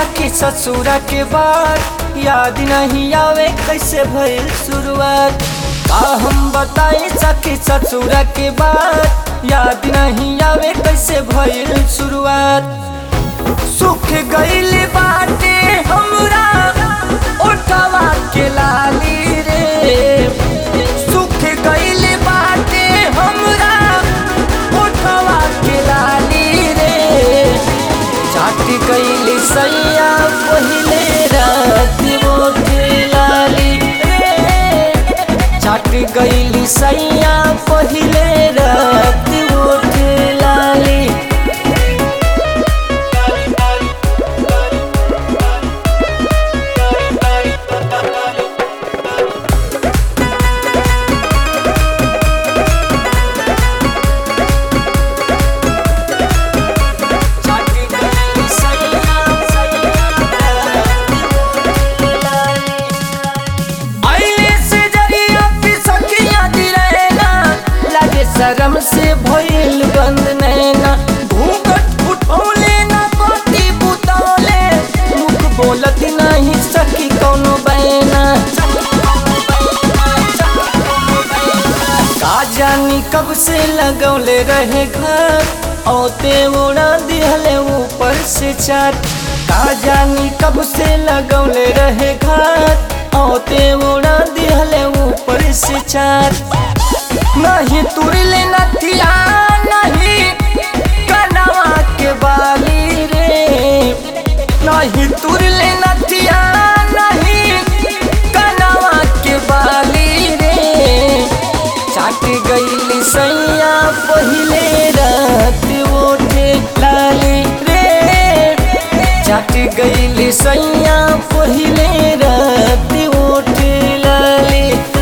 सखी ससुरा के बाद याद नहीं आवे कैसे भइल शुरुआत का हम बताई सखी ससुरा के बाद याद नहीं आवे कैसे भइल शुरुआत सुख गइल बाटे हमरा ओठवा के लाली रे सुख गइल बाटे हमरा ओठवा के लाली रे चाट गइल सैया पहिले रात ओठ लाली रे चाट गइल सैया पहिले रात ओठ लाली चाट गइल सैया आइले से जरिया पिसकिया दिरेना लगे शरम से भइल बंद नैना घूंघट उठौले ना पति बुतौले मुख बोलत नहीं सकी कौनो बैना का जानी कब से लगौले रहे घर औते उड़ा दिहले ऊपर से चाट का जानी कब से लगौले रहे घर औते उड़ा दिहले ऊपर से चाट नहीं तुरले नथिया नहीं कनवा के बाली रे नहीं तुरले नथिया नहीं कनवा के बाली रे चाट गइल सैया पहिले रात ओठे लाली रे चाट गइल सैया पहिले रात ओठे लाली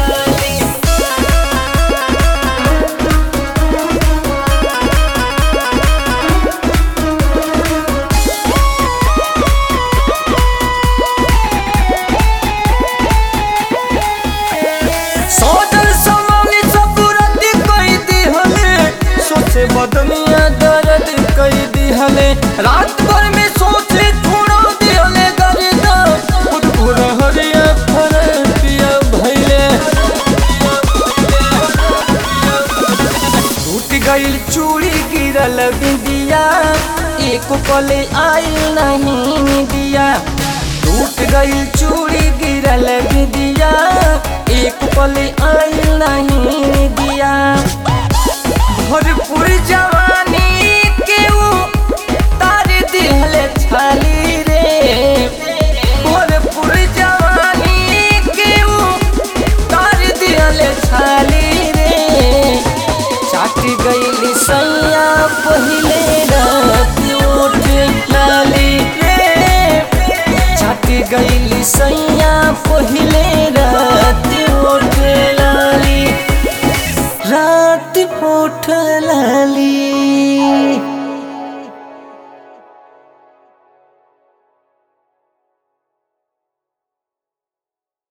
सोचल समानी सब रद्दी कई दिहले सोचे बदनिया दर्द कई दिहले रात भर में सोचे छोड़ा दिहले गरिदा खुद पूरा हरिया फर पिया भइले टूट गइल चूड़ी गिरल बिंदिया एक पले आइल नहीं दिया टूट गइल चूड़ी गिरल बिंदिया एक पले आइल नहीं